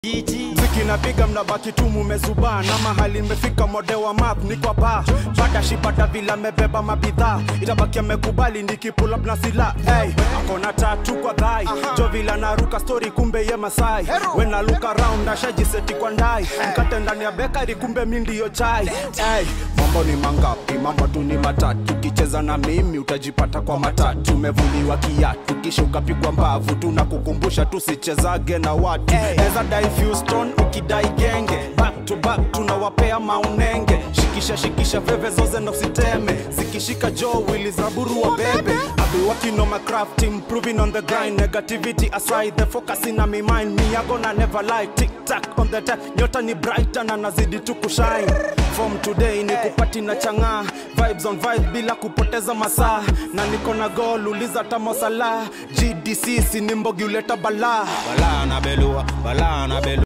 Mziki napiga mnabaki tu mumezubaa na mahali imefika mode wa map ni kwa ba bada shipata vila mebeba mabidhaa itabaki amekubali nikipula na sila hey, akona tatu kwa dhai jo vila naruka story kumbe ye masai when I look around ashajiseti kwa ndai mkate ndani ya bekari kumbe mi ndiyo chai hey, mambo ni mangapi mambo tu ni matatu ukicheza na mimi utajipata kwa matatu umevuliwa kiatu kisha ukapigwa mbavu tunakukumbusha tusichezage na watu eza dai Houston ukidai genge back to back tunawapea maunenge shikisha shikisha veve zoze na usiteme zikishika jo wili zaburu wa bebe I've been working on my craft improving on the grind negativity aside the focus in my mind me I gonna never lie tick tack on the time nyota ni brighter na nazidi tu kushine from today ni kupati na chang'aa vibes on vibes bila kupoteza masaa na niko na goal uliza tamosala GDC si ni mbogi uleta balaa balaa na belua balaa na belua